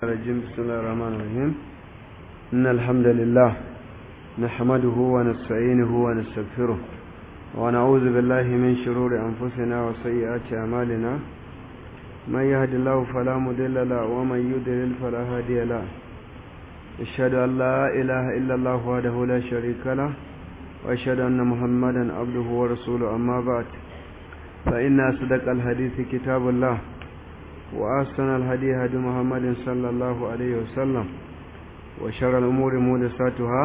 الرجيم بسم الله الرحمن الرحيم إن الحمد لله نحمده ونستعينه ونستغفره ونعوذ بالله من شرور أنفسنا وسيئات أعمالنا من يهد الله فلا مضل له ومن يضلل فلا هادي له أشهد أن لا إله إلا الله وحده لا شريك له وأشهد أن محمدا عبده ورسوله أما بعد فإن أصدق الحديث كتاب الله وأحسن الهدي هدي محمد صلى الله عليه وسلم وشر الأمور مودساتها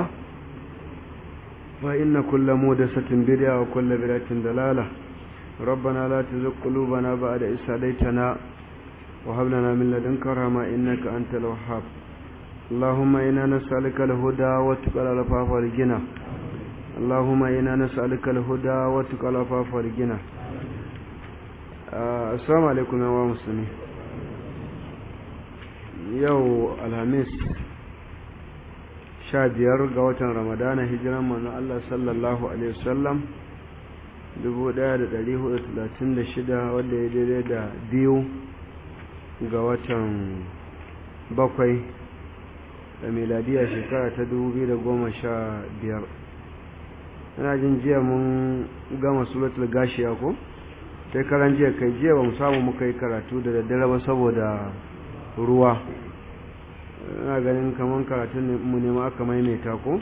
فإن كل مودسة بدعة وكل بدعة ضلالة ربنا لا تزغ قلوبنا بعد إذ هديتنا وهب لنا من لدنك رحمة إنك أنت الوهاب اللهم إنا نسألك الهدى والتقى والعفاف والغنى اللهم إنا نسألك الهدى والتقى والعفاف والغنى السلام عليكم يا مسلمين yau alhamis sha biyar ga watan ramadana hijiran manzon Allah sallallahu alaihi wasallam 1436 wanda ya daidai da biyu ga watan bakwai da miladiya shekara ta 2015 ina jin jiya mun gama suratul gashiya ko sai karan jiya kai jiya ba mu samu muka yi karatu da daddare ba saboda ruwa ina ganin kamar karatun mu ne ma aka maimaita ko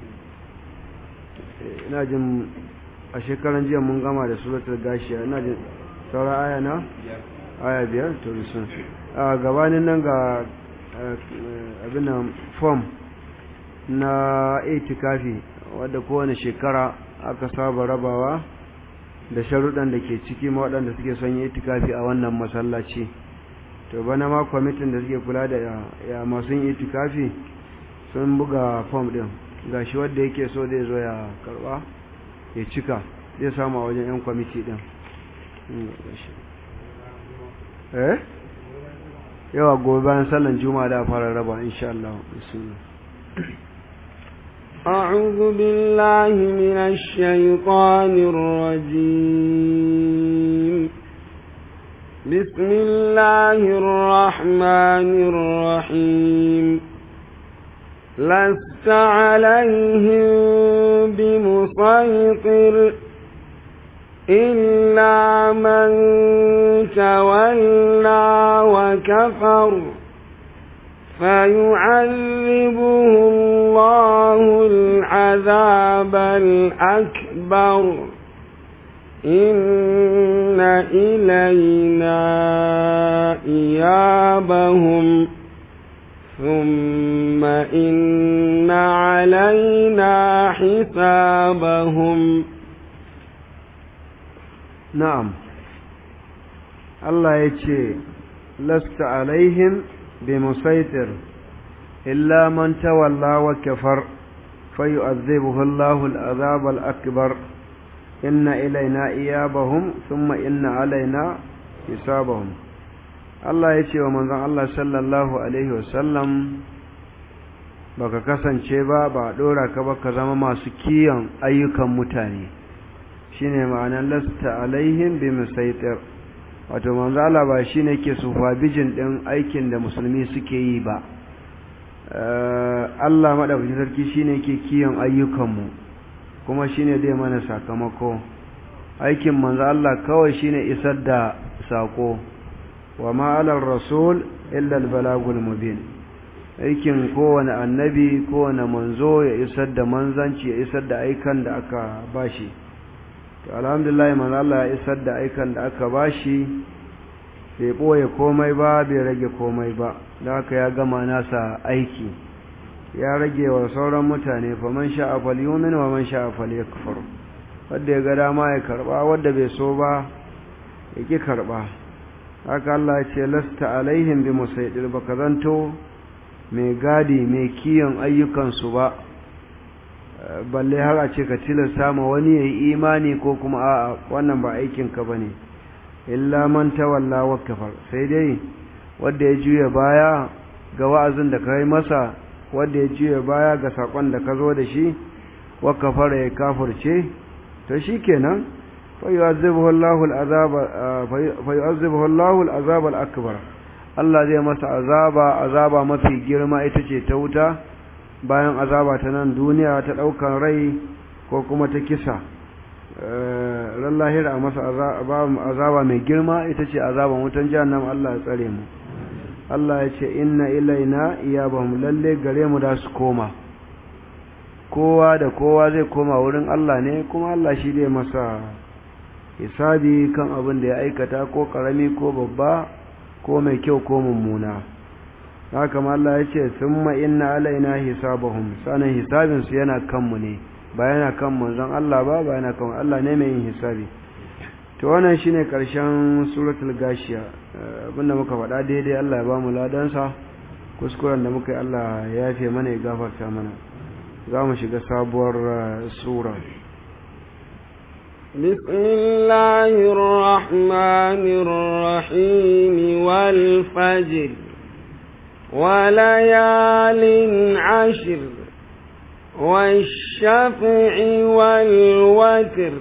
ina jin a shekaran jiya mun gama da suratul gashiya ina jin saura aya na aya biyar to bisun a gabanin nan ga abin nan form na itikafi wadda kowane shekara aka saba rabawa da sharuɗan da ke ciki ma waɗanda suke son yi itikafi a wannan masallaci to bana ma kwamitin da suke kula da ya masu yin itikafi sun buga fom din ga shi wadda yake so zai zo ya karba ya cika zai samu a wajen 'yan kwamiti din eh yawa gobe bayan sallan juma'a da fara raba insha Allah أعوذ بالله من الشيطان الرجيم بسم الله الرحمن الرحيم لست عليهم بمسيطر إلا من تولى وكفر فيعذبه الله العذاب الأكبر إن إلينا إيابهم ثم إن علينا حسابهم نعم الله يتشي لست عليهم بمسيطر إلا من تولى وكفر فيؤذبه الله العذاب الأكبر inna ilaina iyabahum thumma inna alaina hisabahum Allah ya ce wa manzon Allah sallallahu alaihi wasallam baka kasance ba ba dora ka ba ka zama masu kiyon ayyukan mutane shine ma'anar lasta alaihim bi musaitir wato manzon Allah ba shine ke bijin din aikin da musulmi suke yi ba Allah madaukakin sarki shine ke kiyon ayyukanmu kuma shine zai mana sakamako aikin manzo Allah kawai shine isar da sako wa ma alar rasul illa al balagul mubin aikin kowane annabi kowane manzo ya isar da manzanci ya isar da aikan da aka bashi to alhamdulillah manzo Allah ya isar da aikan da aka bashi bai boye komai ba bai rage komai ba da haka ya gama nasa aiki ya rage wa sauran mutane fa man sha'a falyumin wa man sha'a falyakfur wanda ya ga dama ya karba wanda bai so ba ya ki karba haka Allah ya ce lasta alaihim bi musaidir baka zanto mai gadi mai kiyon ayyukan su ba balle har a ce ka tilasta ma wani yayi imani ko kuma a'a wannan ba aikin ka bane illa man tawalla wa kafar sai dai wanda ya juya baya ga wa'azin da kai masa wanda ya juya baya ga sakon da ka zo da shi wa kafara ya kafirce to shikenan fa yu'azzibuhu Allahu al-azab fa yu'azzibuhu Allahu al-azab al-akbar Allah zai masa azaba azaba mafi girma ita ce ta wuta bayan azaba ta nan duniya ta ɗaukan rai ko kuma ta kisa ran lahira a masa azaba mai girma ita ce azaban wutan jahannam Allah ya tsare mu Allah ya ce inna ilaina iyabahum lalle gare mu da su koma kowa da kowa zai koma wurin Allah ne kuma Allah shi zai masa hisabi kan abin da ya aikata ko karami ko babba ko mai kyau ko mummuna haka ma Allah ya ce summa inna alaina hisabahum sanan hisabin su yana kanmu ne ba yana kan manzon Allah ba ba yana kan Allah ne mai yin hisabi to wannan shine karshen suratul gashiya abinda muka faɗa daidai Allah ya bamu ladansa kuskuren da muka yi Allah ya yafe mana ya gafarta mana za mu shiga sabuwar sura بسم الله الرحمن الرحيم والفجر وليال عشر والشفع والوتر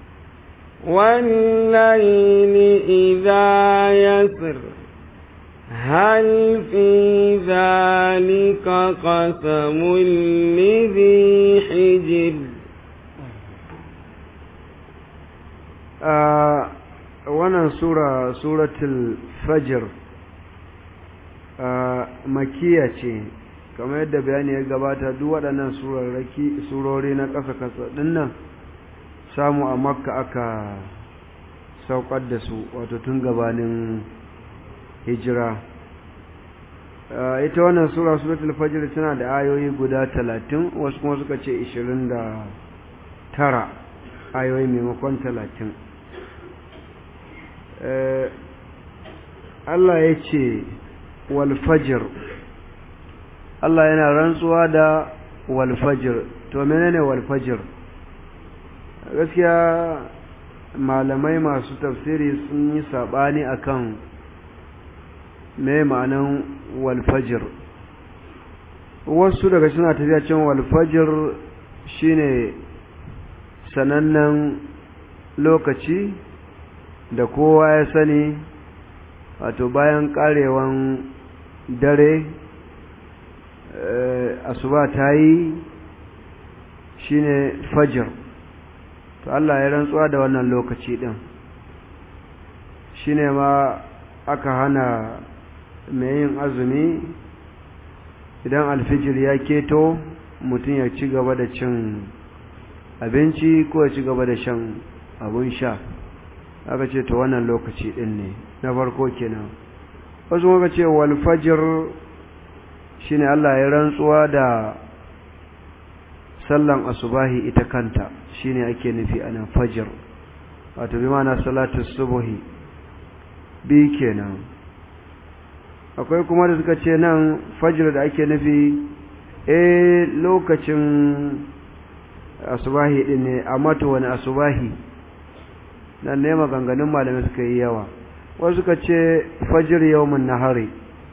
والليل إذا يسر هل في ذلك قسم لذي حجر wannan sura suratul fajr makiya ce kamar yadda bayani ya gabata duk waɗannan surori na ƙasa-ƙasa ɗinnan samu a makka aka saukar da su wato tun gabanin hijira ita wannan sura suratul fajr tana da ayoyi guda talatin wasu kuma suka ce ishirin da tara ayoyi maimakon talatin Allah ya ce walfajir Allah yana rantsuwa da walfajir to menene walfajir gaskiya malamai masu tafsiri sun yi sabani akan me ma'anan walfajir wasu daga suna tafiya cin walfajir shine sanannen lokaci da kowa ya sani wato bayan karewan dare asuba ta yi shine fajir to Allah ya rantsuwa da wannan lokaci din shine ma aka hana mai yin azumi idan alfijir ya keto mutum ya ci gaba da cin abinci ko ya ci gaba da shan abun sha aka ce to wannan lokaci din ne na farko kenan wasu muka ce wal fajr shine Allah ya rantsuwa da sallan asubahi ita kanta shine ake nufi anan fajr wato bi ma'ana salatu subhi bi kenan akwai kuma da suka ce nan fajr da ake nufi eh lokacin asubahi din ne amma to wani asubahi nan ne maganganun malamai suka yi yawa wasu suka ce fajr yawmun nahari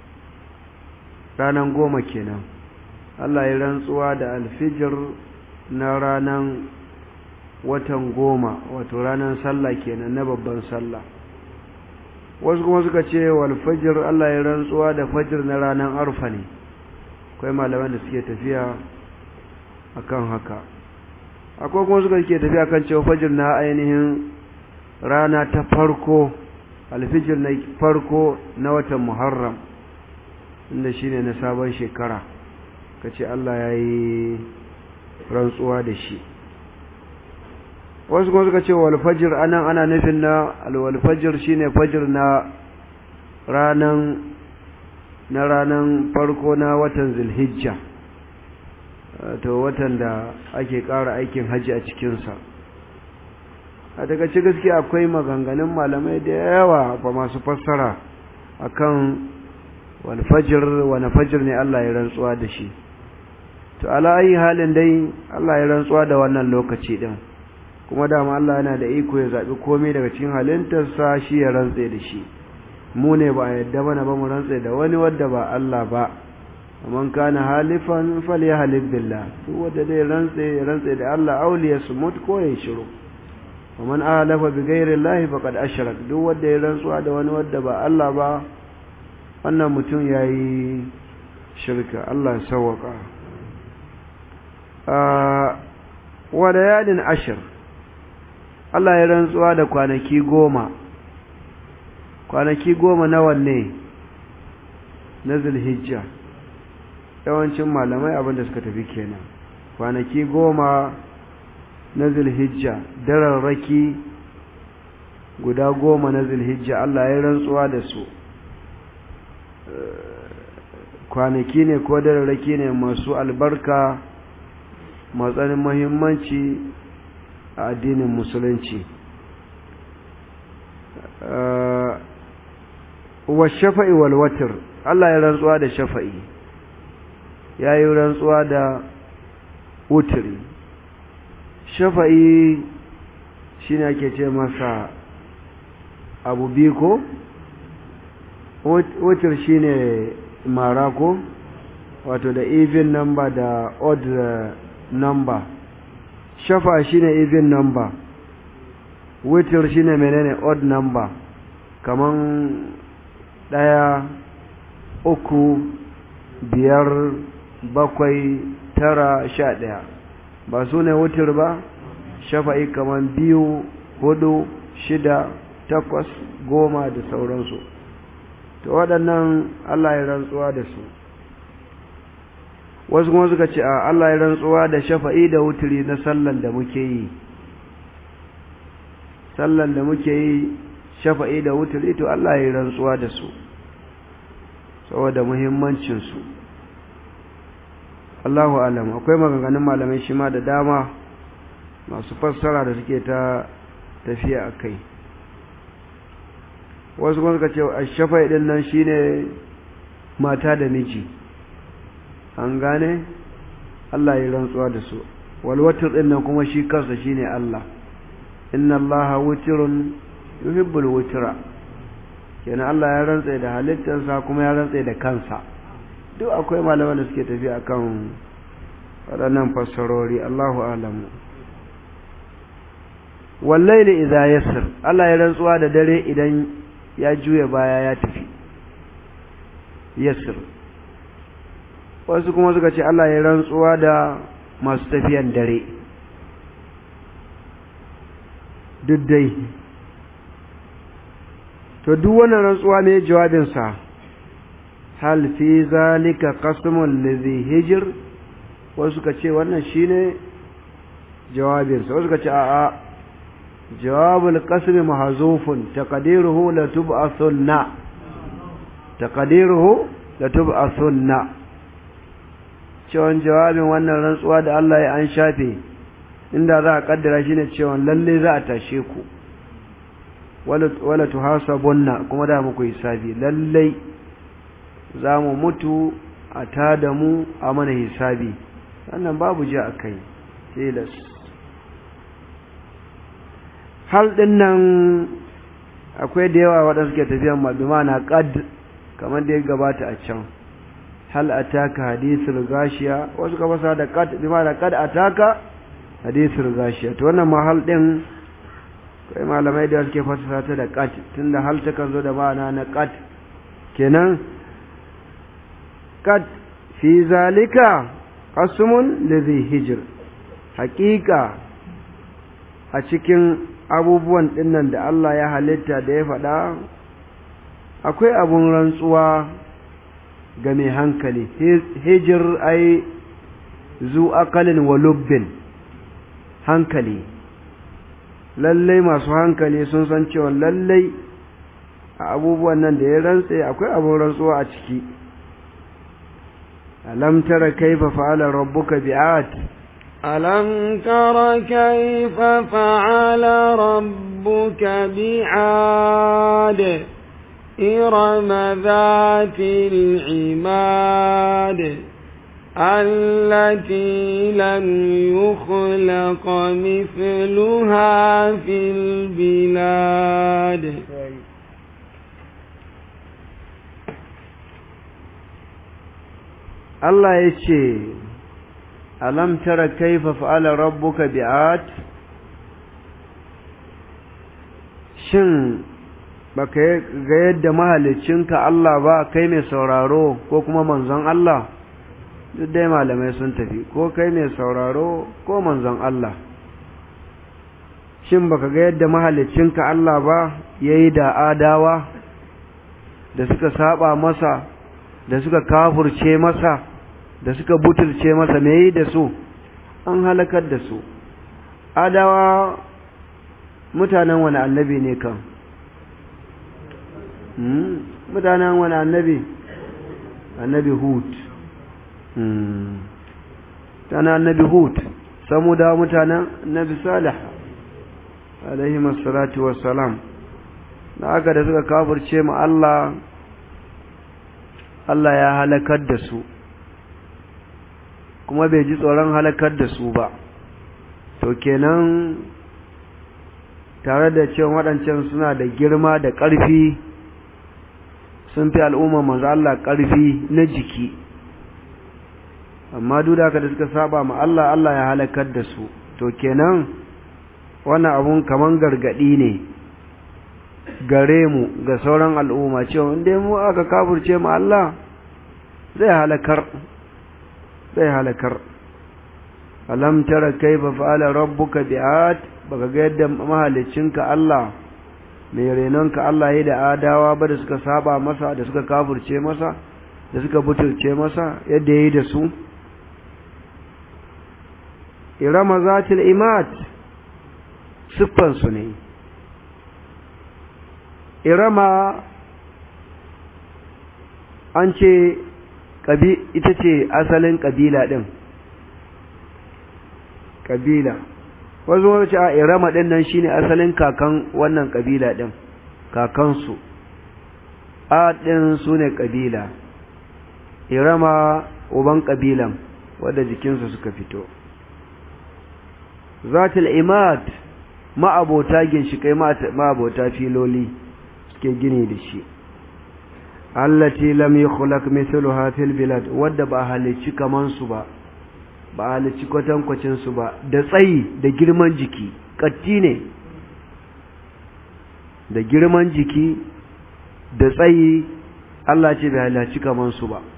ranan goma kenan Allah ya rantsuwa da alfijir na ranan watan goma wato ranan sallah kenan na babban sallah wasu kuma suka ce wal fajr Allah ya rantsuwa da fajr na ranan arfa ne akwai malaman da suke tafiya akan haka akwai kuma suka ke tafiya kan cewa fajr na ainihin rana ta farko alfijir na farko na watan muharram inda shine na sabon shekara kace Allah ya yi rantsuwa da shi wasu kuma suka ce wal fajr anan ana nufin na al wal fajr shine fajr na ranan na ranan farko na watan zulhijja to watan da ake ƙara aikin haji a cikinsa a daga ci gaskiya akwai maganganun malamai da yawa ba masu fassara akan wal fajr wani fajr ne Allah ya rantsuwa da shi to ala ayi halin dai Allah ya rantsuwa da wannan lokaci din kuma dama Allah yana da iko ya zabi komai daga cikin halintarsa shi ya rantse da shi mu ne ba yadda bana ba mu rantse da wani wanda ba Allah ba man kana halifan falyahlif billah duk wanda dai rantse ya rantse da Allah auliya sumut ko ya shiru man alafa bi ghairi Allah faqad ashrak duk wanda ya rantsuwa da wani wanda ba Allah ba wannan mutum ya yi shirka Allah sauwaka wa yadin ashir Allah ya rantsuwa da kwanaki goma kwanaki goma na wanne na zulhijja yawancin malamai abinda suka tafi kenan kwanaki goma na zulhijja dararraki guda goma na zulhijja Allah ya rantsuwa da su kwanaki ne ko dararraki ne masu albarka matsanin mahimmanci a addinin musulunci wa shafa'i wal watr Allah ya rantsuwa da shafa'i ya yi rantsuwa da wutri shafa'i shine ake ce masa abu biyu ko wutr shine mara ko wato da even number da odd number shafa shine even number witr shine menene odd number kaman ɗaya uku biyar bakwai tara sha ɗaya ba su ne wutir ba shafa'i kaman biyu hudu shida takwas goma da sauransu to waɗannan Allah ya rantsuwa da su wasu kuma suka ce a Allah ya rantsuwa da shafa'i da wuturi na sallan da muke yi sallan da muke yi shafa'i da wuturi to Allah ya rantsuwa da su saboda muhimmancinsu Allahu alam akwai maganganun malamai shi ma da dama masu fassara da suke ta tafiya a kai wasu kuma suka ce a shafa'i din nan shine mata da miji an gane Allah ya rantsuwa da su walwatir din nan kuma shi kansa shine Allah inna allaha wutirun yuhibbul wutira kenan Allah ya rantsa da halittarsa kuma ya rantsa da kansa duk akwai malaman da suke tafi akan waɗannan fassarori Allahu alamu wallaili idza yasr Allah ya rantsuwa da dare idan ya juya baya ya tafi yasr wasu kuma suka ce Allah ya rantsuwa da masu tafiyan dare duk dai to duk wannan rantsuwa ne jawabinsa hal fi zalika qasmun lidhi hijr wasu suka ce wannan shine jawabinsa wasu suka ce a'a jawabul qasm mahzufun taqdiruhu la tub'athunna taqdiruhu la tub'athunna cewa jawabin wannan rantsuwa da Allah ya an shafe inda za a kaddara shi ne cewa lalle za a tashe ku wala tuhasabunna kuma da muku hisabi lalle za mu mutu a tada mu a mana hisabi wannan babu ji a kai tilas hal din nan akwai da yawa waɗanda suke tafiyan mabima na qad kamar da ya gabata a can hal ataka hadithul gashiya wasu ka fasa da qad bima da qad ataka hadithul gashiya to wannan mahal din kai malamai da suke fasara ta da qat tunda hal ta kan zo da ma'ana na qat kenan qat fi zalika qasmun ladhi hijr haqiqa a cikin abubuwan dinnan da Allah ya halitta da ya faɗa akwai abun rantsuwa ga mai hankali hijir ai zu akalin wa lubbin hankali lallai masu hankali sun san cewa lallai a abubuwan nan da ya rantse akwai abun rantsuwa a ciki alam tara kaifa fa'ala rabbuka bi'at ألم تر كيف فعل ربك بعاد إرم ذات العماد التي لم يخلق مثلها في البلاد Allah ya ce, Alam tara kaifa fa'ala rabbuka bi'at? Shin, ba ka ga yadda mahalicinka Allah ba kai mai sauraro ko kuma manzon Allah duk dai malamai sun tafi ko kai mai sauraro ko manzon Allah shin baka ga yadda mahalicinka Allah ba yayi da adawa da suka saba masa da suka kafurce masa da suka butulce masa me yi da su an halakar da su adawa mutanen wani annabi ne kan mutanen wani annabi annabi hud tana annabi hud samu da mutanen annabi salih alaihi salatu wassalam da aka da suka kafirce ma Allah Allah ya halakar da su kuma bai ji tsoron halakar da su ba to kenan tare da cewa waɗancan suna da girma da ƙarfi sun fi al'umma manzo Allah ƙarfi na jiki amma duk da haka da suka saba ma Allah Allah ya halakar da su to kenan wannan abun kaman gargadi ne gare mu ga sauran al'umma cewa inda mu aka kafurce ma Allah zai halakar zai halakar alam tara kaifa fa'ala rabbuka bi'at baka ga yadda mahalicinka Allah mai renonka Allah ya da adawa ba da suka saba masa da suka kafurce masa da suka butulce masa yadda ya yi da su irama zatil imat siffansu ne irama an ce ita ce asalin ƙabila ɗin ƙabila wasu wani ce a irama ɗin nan shine asalin kakan wannan ƙabila ɗin kakansu a ɗin su ne ƙabila irama uban ƙabilan wadda jikinsu suka fito zatul imad ma'abota ginshikai ma'abota filoli suke gini da shi allati lam yukhlaq mithluha fil bilad wadda ba halicci kaman su ba ba halicci kwatankwacin su ba da tsayi da girman jiki katti ne da girman jiki da tsayi Allah ce bai halicci kaman su ba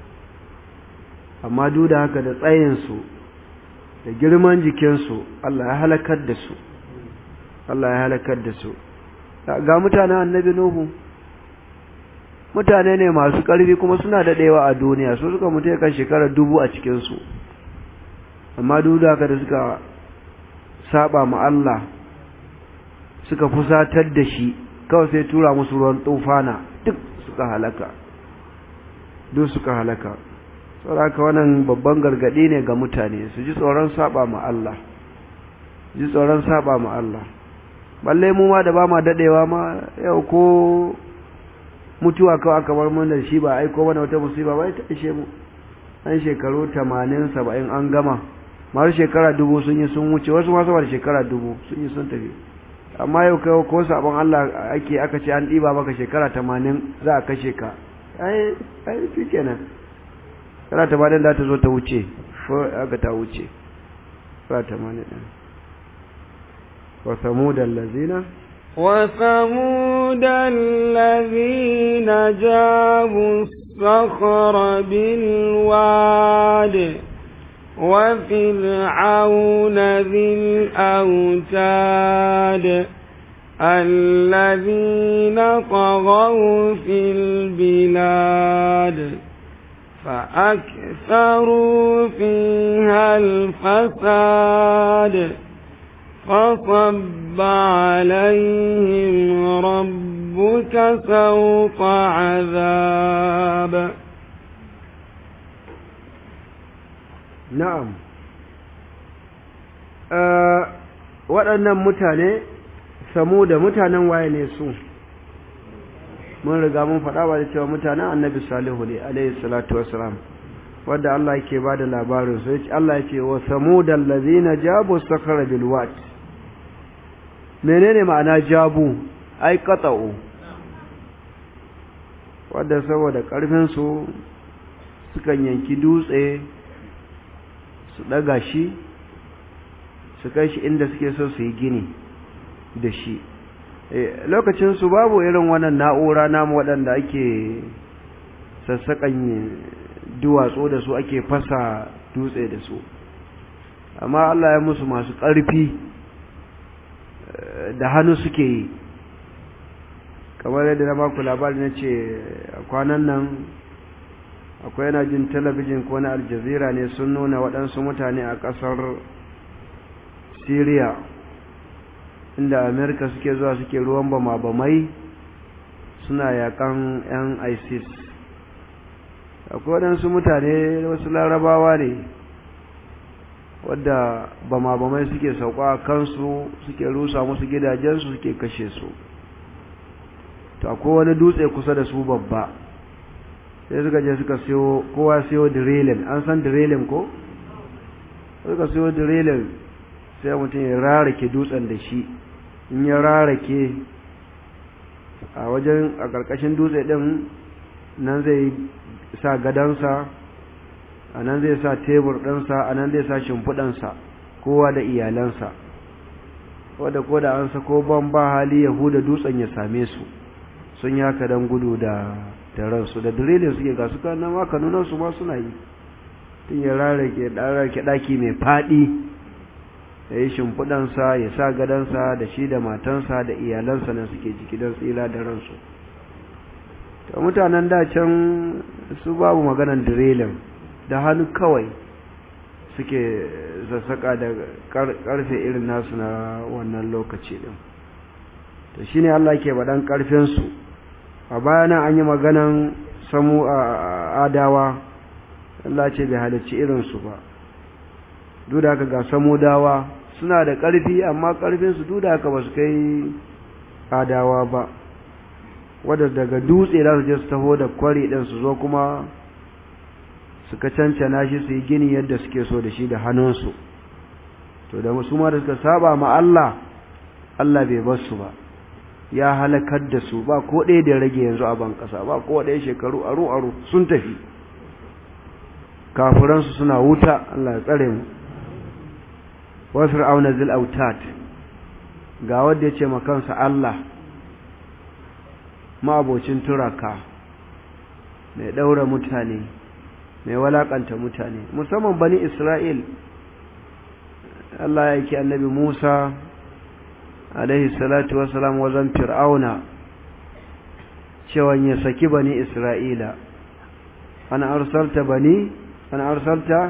amma duk da haka da tsayin su da girman jikinsu Allah ya halakar da su Allah ya halakar da su ga mutanen annabi Nuhu mutane ne masu ƙarfi kuma suna daɗewa a duniya su suka mutu kan shekarar dubu a cikinsu amma duk da haka da suka saba ma Allah suka fusatar da shi kawai sai tura musu ruwan tufana duk suka halaka duk suka halaka saboda wannan babban gargadi ne ga mutane su ji tsoron saba ma Allah ji tsoron saba ma Allah balle mu ma da ba ma dadewa ma yau ko mutuwa kawai aka bar mun da shi ba aiko mana wata musiba ba ta ishe mu an shekaru 80 70 an gama masu shekara dubu sun yi sun wuce wasu masu da shekara dubu sun yi sun tafi amma yau kai ko sabon Allah ake aka ce an ɗiba maka shekara 80 za a kashe ka ai ai fi kenan kana ta bayan da ta zo ta wuce ko aka ta wuce ba ta mani ɗin wa samuda allazina wa samuda allazina jabu الصخر بالواد وفرعون ذي الأوتاد الذين طغوا في البلاد فأكثروا فيها الفساد فصب عليهم ربك سوط عذاب na'am waɗannan mutane samu da mutanen waye ne su mun riga mun faɗa ba da cewa mutanen annabi salihu ne alaihi salatu wassalam wadda Allah yake ba da labarin su yace Allah yake wa samud allazina jabu sakara bil wat menene ma'ana jabu ai qata'u wadda saboda karfin su sukan yanki dutse su daga shi su kai shi inda suke so su yi gini da shi lokacin su babu irin wannan na'ura namu waɗanda ake sassaƙan duwatsu da su ake fasa dutse da su amma Allah ya musu masu ƙarfi da hannu suke yi kamar yadda na baku labari na ce kwanan nan akwai yana jin talabijin ko na aljazira ne sun nuna waɗansu mutane a ƙasar syria inda amerika suke zuwa suke ruwan bama-bamai suna yakan 'yan isis akwai waɗansu mutane wasu larabawa ne wadda bama-bamai suke sauka a kansu suke rusa musu gidajensu suke kashe su to akwai wani dutse kusa da su babba sai suka je suka siyo kowa siyo drilling an san drilling ko suka siyo drilling sai mutum ya rarake dutsen da shi in ya rarake a wajen a ƙarƙashin dutse ɗin nan zai sa gadansa a nan zai sa tebur ɗinsa a nan zai sa shimfiɗansa kowa da iyalansa wadda ko da an sako ban ba hali yahuda dutsen ya same su sun yi haka don gudu da da ransu da dirilin suke ga su kan ma kanunan su ma suna yi tun ya rarrake ɗararke ɗaki mai faɗi ya yi shimfiɗansa ya sa gadansa da shi da matansa da iyalansa na suke jiki don tsira da ransu ta mutanen da can su babu maganan dirilin da hannu kawai suke sassaƙa da ƙarfe irin nasu na wannan lokaci ɗin to shine Allah ke baɗan ƙarfinsu a bayanan an yi maganan samu a adawa Allah ce bai halarci irinsu ba duk da haka ga samudawa suna da ƙarfi amma ƙarfinsu duk da haka ba su kai adawa ba wadda daga dutse za su je su taho da kwari ɗin su zo kuma suka cancana shi su yi gini yadda suke so da shi da hannunsu to da su ma da suka saba ma Allah Allah bai bar su ba ya halakar da su ba ko ɗaya da rage yanzu a ban ƙasa ba ko ɗaya shekaru aru aru sun tafi kafiransu suna wuta Allah ya tsare mu wa fir'auna zil autat ga wanda yace ma kansa Allah ma'abocin turaka mai daura mutane mai walakanta mutane musamman bani Isra'il Allah ya yake annabi Musa alaihi salatu wassalam wajen fir'auna cewa ya saki bani Isra'ila ana arsalta bani ana arsalta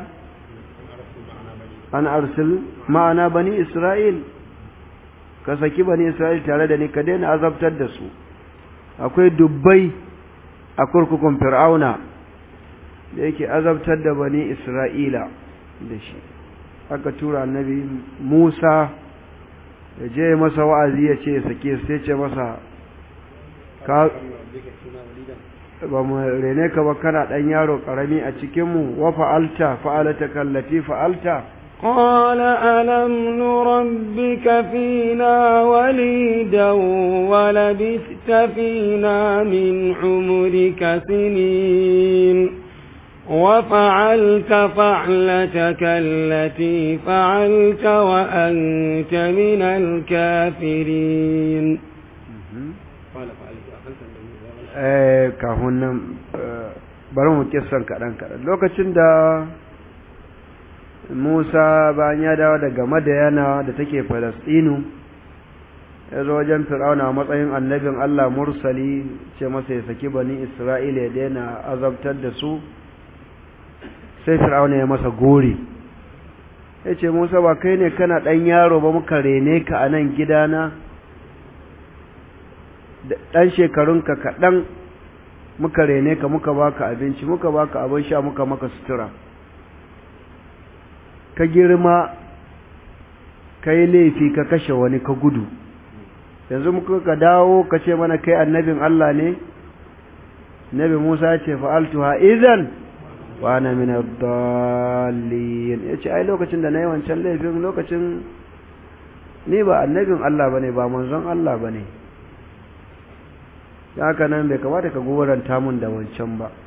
an arsil ma'ana bani Isra'il ka saki bani Isra'il tare da ni ka daina azabtar da su akwai dubbai a kurkukun fir'auna da yake azabtar da bani Isra'ila da shi aka tura annabi Musa ya je masa wa'azi ya ce sake sai ce masa ka ba mu rene ka ba kana dan yaro karami a cikin mu wa fa'alta fa'alata kallati fa'alta قال ألم نربك فينا وليدا ولبثت فينا من عمرك سنين وفعلت فعلتك التي فعلت وأنت من الكافرين kafin nan bari mu kissan kaɗan kaɗan lokacin da Musa bayan ya dawo daga Madayana da take Falastinu ya zo wajen Fir'auna a matsayin annabin Allah mursali ce masa ya saki bani Isra'ila ya daina azabtar da su sai Fir'auna ya masa gori ya ce Musa ba kai ne kana ɗan yaro ba muka rene ka a nan gidana ɗan shekarunka kaɗan muka rene ka muka baka abinci muka baka abin sha muka maka sutura ka girma ka yi laifi ka kashe wani ka gudu yanzu muka ka dawo ka ce mana kai annabin Allah ne nabi Musa ya ce fa'altuha idan wa ana min ad-dallin yace ai lokacin da nayi wancan laifin lokacin ni ba annabin Allah bane ba manzon Allah bane haka nan bai kamata ka goranta mun da wancan ba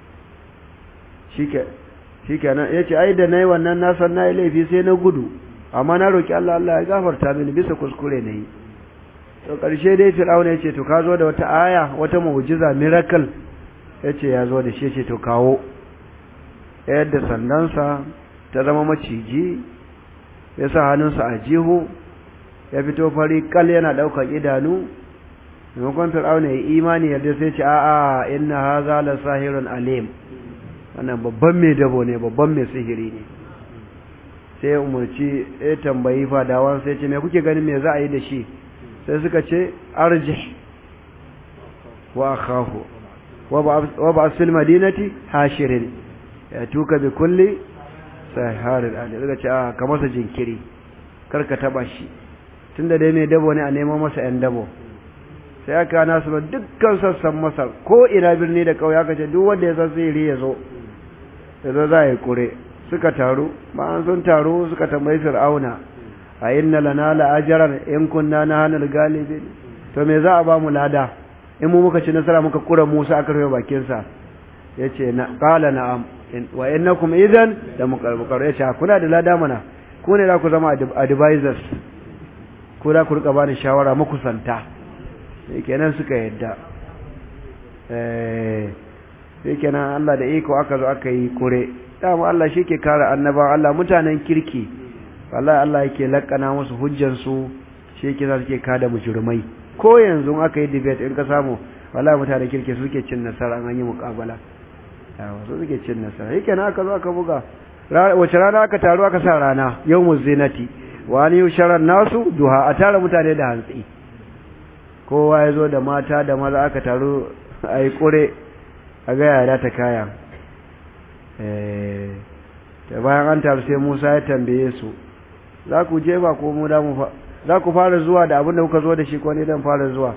shike shikenan yace ai da nayi wannan na san nayi laifi sai na gudu amma na roki Allah Allah ya gafarta mini bisa kuskure nayi to ƙarshe dai fir'auna ya ce to ka zo da wata aya wata mu'jiza miracle ya ce ya zo da shi ce to kawo yadda sandansa ta zama maciji ya sa hannunsa a jihu ya fito fari kal yana ɗaukar idanu maimakon fir'auna ya imani yadda sai ce a'a inna haza la sahirun alim wannan babban mai dabo ne babban mai sihiri ne sai ya umarci ya tambayi fadawan sai ce me kuke ganin me za a yi da shi sai suka ce arjih wa akhahu wa ba fil madinati hashirin ya tuka bi kulli saharin ali suka ce a ka masa jinkiri kar ka taba shi tunda dai mai dabo ne a neman masa yan dabo sai aka nasu ba dukkan sassan masar ko ina birni da kauye aka ce duk wanda ya san sihiri ya zo ya zo za a yi kure suka taru bayan sun taru suka tambayi fir'auna a inna lana la'ajaran in kunna na hannun galibin to me za a ba mu lada in mu muka ci nasara muka kura musa aka rufe bakinsa ya ce na ƙala na'am wa innakum idan da mukarbukar ya ce kuna da lada mana ku ne za ku zama advisors ku za ku rika bani shawara makusanta sai kenan suka yadda sai kenan Allah da iko aka zo aka yi kure dama Allah shi ke kare annabawan Allah mutanen kirki wallahi Allah yake lakana musu hujjansu shi yake za su ke kada mujrimai ko yanzu aka yi debate in ka samu wallahi mutanen kirki suke cin nasara an yi muƙabala yawa su suke cin nasara yake na aka zo aka buga wace rana aka taru aka sa rana yawmuz zinati wa an yusharan nasu duha a tara mutane da hantsi kowa ya zo da mata da maza aka taru a yi kure a ga yada ta kaya da bayan an taru sai Musa ya tambaye su za ku je ba ko mu da mu fa za ku fara zuwa da abin da kuka zo da shi ko ne dan fara zuwa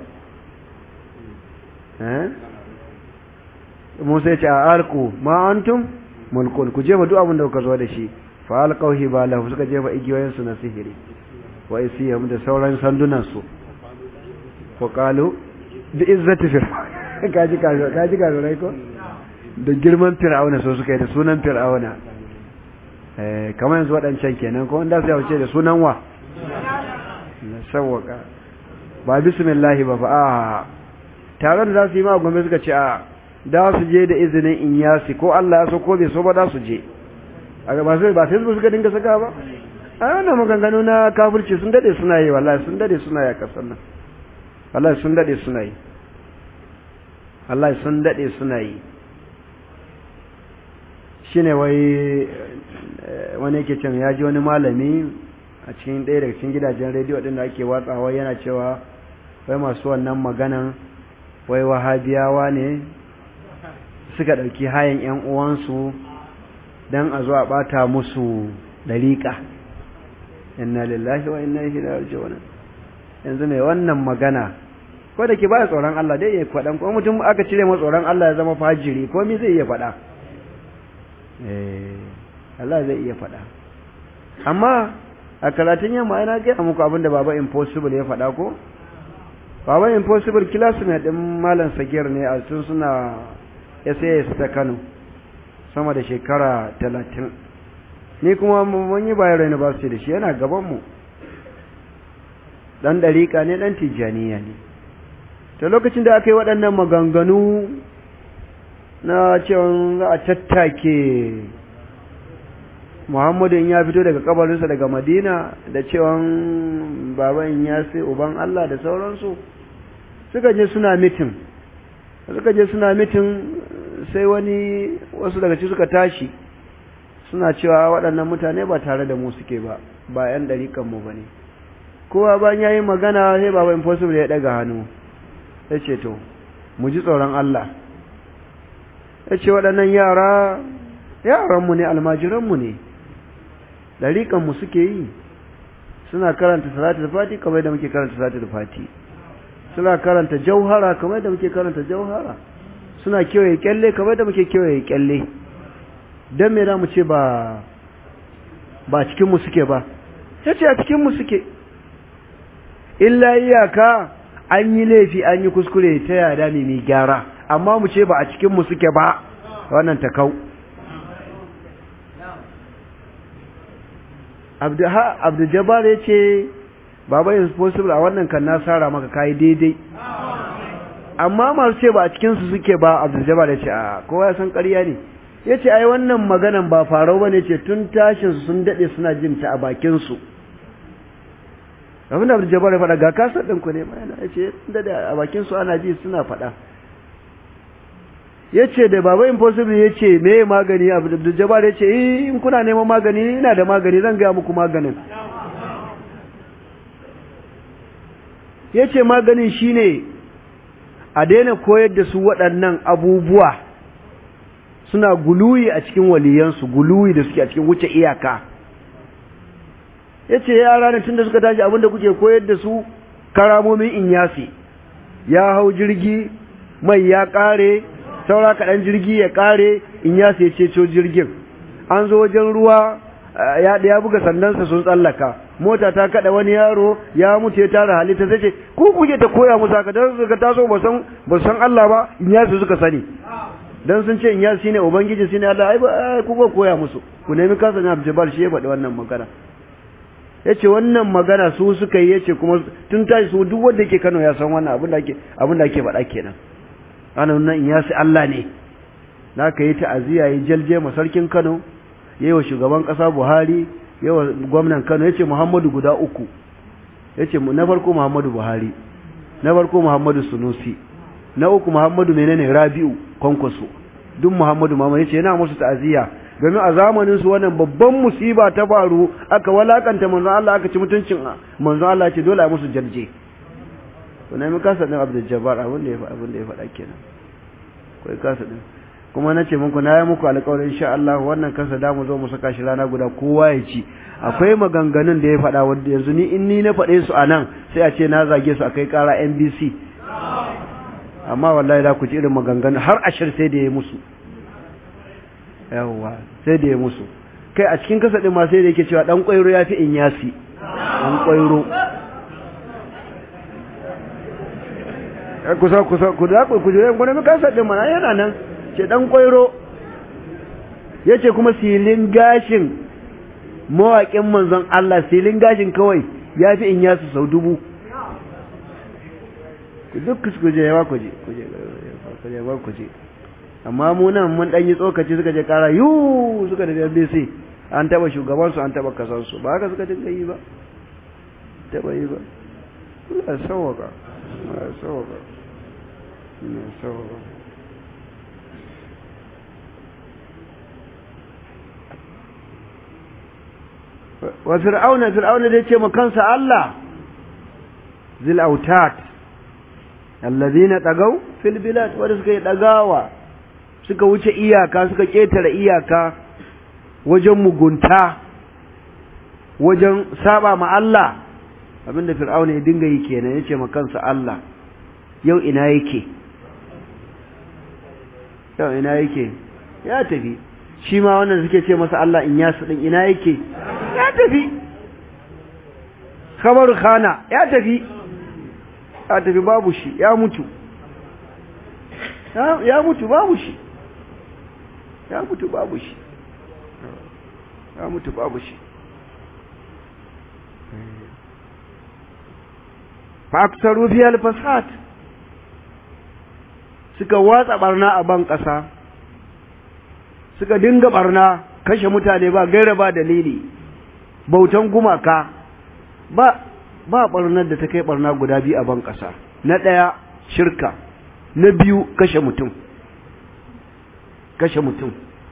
eh Musa ya ce a alku ma antum mulkun ku je ba duk abin da kuka zo da shi fa alqaw hibalahu suka jefa igiyoyin su na sihiri wa isiyam da sauran sandunan su ko qalu bi izzati fir'aun kaji kaji kaji kaji ko da girman fir'auna so suka yi da sunan fir'auna eh kamar yanzu waɗancan kenan ko wanda sai wuce da sunan wa na sawwaka ba bismillah ba ba a taron da za su yi ma gombe suka ce a da su je da izinin inyasi ko Allah ya so ko bai so ba da su je a ba sai ba sai suka dinga saka ba a wannan maganganu na kafirci sun dade suna yi wallahi sun dade suna yi a kasar nan wallahi sun dade suna yi wallahi sun dade suna yi shine wai wani yake cin ya ji wani malami a cikin ɗaya daga cikin gidajen rediyo ɗin da ake watsawa yana cewa wai masu wannan maganan wai wahabiyawa ne suka ɗauki hayan ‘yan uwansu don a zo a ɓata musu ɗariƙa inna lillahi wa inna ilaihi raji'un yanzu mai wannan magana ko da ke ba tsoron Allah dai ya faɗan ko mutum aka cire masa tsoron Allah ya zama fajiri ko me zai iya faɗa Allah zai iya faɗa amma a karatun yamma ina gaya muku abin da baba impossible ya faɗa ko baba impossible classmate ɗin malam sagir ne a tun suna SAS ta Kano sama da shekara talatin ni kuma mun yi Bayero University da shi yana gabanmu ɗan ɗariƙa ne ɗan tijjaniya ne ta lokacin da aka yi waɗannan maganganu na cewa za a tattake Muhammadu in ya fito daga kabarinsa daga Madina da cewa baban ya sai uban Allah da sauransu suka je suna mitin suka je suna mitin sai wani wasu daga ci suka tashi suna cewa waɗannan mutane ba tare da mu suke ba ba 'yan ɗariƙanmu ba ne kowa bayan ya yi magana sai baba impossible ya ɗaga hannu ya ce to mu ji tsoron Allah ya ce waɗannan yara yaranmu ne almajiranmu ne ɗariƙanmu suke yi suna karanta salatul fati kamar da muke karanta salatul fati suna karanta jauhara kamar da muke karanta jauhara suna kewaye kyalle kamar da muke kewaye kyalle don me za mu ce ba ba cikinmu suke ba ya ce a cikinmu suke illa iyaka an yi laifi an yi kuskure ta yada ne mai gyara amma mu ce ba a cikinmu suke ba wannan ta kau abdu jabbar ya ce baba is possible a wannan kan na sara maka kai daidai amma masu ce ba a cikin su suke ba Abdul Jabbar ya ce a kowa ya san ƙarya ne yace ai wannan maganan ba farau bane ce tun tashin su sun dade suna jin ta a bakin su abinda Abdul Jabbar ya faɗa ga kasar din ku ne ma yana yace dade a bakin su ana ji suna faɗa yace da baba impossible yace me magani Abdul Jabbar yace eh in kuna neman magani ina da magani zan ga muku maganin yace maganin shine a daina koyar da su waɗannan abubuwa suna guluyi a cikin waliyansu guluyi da suke a cikin wuce iyaka yace yara ne tunda suka tashi abinda kuke koyar da su karamomin inyasi ya hau jirgi mai ya kare saura kaɗan jirgi ya kare inyasi ya ceto jirgin an zo wajen ruwa ya ya buga sandansa sun tsallaka mota ta kada wani yaro ya mutu ya tara halitta sai ce ku kuke ta koya musu haka dan suka taso ba san ba san Allah ba inyasi suka sani dan sun ce inyasi shine ubangiji shine Allah ai ba ku ba koya musu ku nemi kansa ne Abdul shi ya faɗi wannan magana yace wannan magana su suka yi yace kuma tun tashi su duk wanda yake Kano ya san wannan abin da ake abin da ake faɗa kenan ana nan inyasi Allah ne naka yi ta'aziya yi jalje ma sarkin Kano yayi wa shugaban kasa Buhari yawa gwamnan Kano yace Muhammadu guda uku yace na farko Muhammadu Buhari na farko Muhammadu Sunusi na uku Muhammadu menene Rabi'u Kwankwaso duk Muhammadu Muhammad yace yana musu ta'aziyya domin a zamanin su wannan babban musiba ta faru aka walakanta manzon Allah aka ci mutuncin manzon Allah ce dole a musu jarje to na mi kasa din Abdul Jabbar abin da ya abin da ya faɗa kenan kai kasa din kuma na ce muku na yi muku alƙawarin insha Allah wannan kansa da mu zo mu saka shi rana guda kowa ya ci akwai maganganun da ya faɗa wanda yanzu ni in ni na faɗe su a nan sai a ce na zage su akai ƙara NBC amma wallahi da ku ci irin maganganun har ashir sai da ya musu yawwa sai da ya musu kai a cikin kasa ɗin ma sai da yake cewa ɗan ƙwairo ya fi in yasi ɗan ƙwairo kusa kusa ku da ku je gwanin kasa ɗin mana yana nan ce ɗan ƙwairo ya ce kuma silin gashin mawaƙin manzon Allah silin gashin kawai ya fi in yasu sau dubu duk ku je yawa ku je ku je ku je ku je amma mu nan mun dan yi tsokaci suka je kara yu suka da NBC an taba shugaban su an taba kasan su ba haka suka dinga yi ba taba yi ba Allah sawaka Allah sawaka Allah sawaka wa fir'auna fir'auna da yace ma kansa Allah zil autat alladhina tagaw fil bilad wanda suka yi dagawa suka wuce iyaka suka ketare iyaka wajen mugunta wajen saba ma Allah abinda fir'auna ya dinga yi kenan yace ma kansa Allah yau ina yake yau ina yake ya tafi shi ma wannan suke ce masa Allah in yasu din ina yake ya tafi khabaru khana ya tafi ya tafi babu shi ya mutu ya mutu babu shi ya mutu babu shi ya mutu babu shi fa aksaru fi al-fasad suka watsa barna a ban kasa suka dinga barna kashe mutane ba gaira ba dalili bautan gumaka ba ba barnar da ta kai barna guda biyu a ban kasa na ɗaya shirka na biyu kashe mutum kashe mutum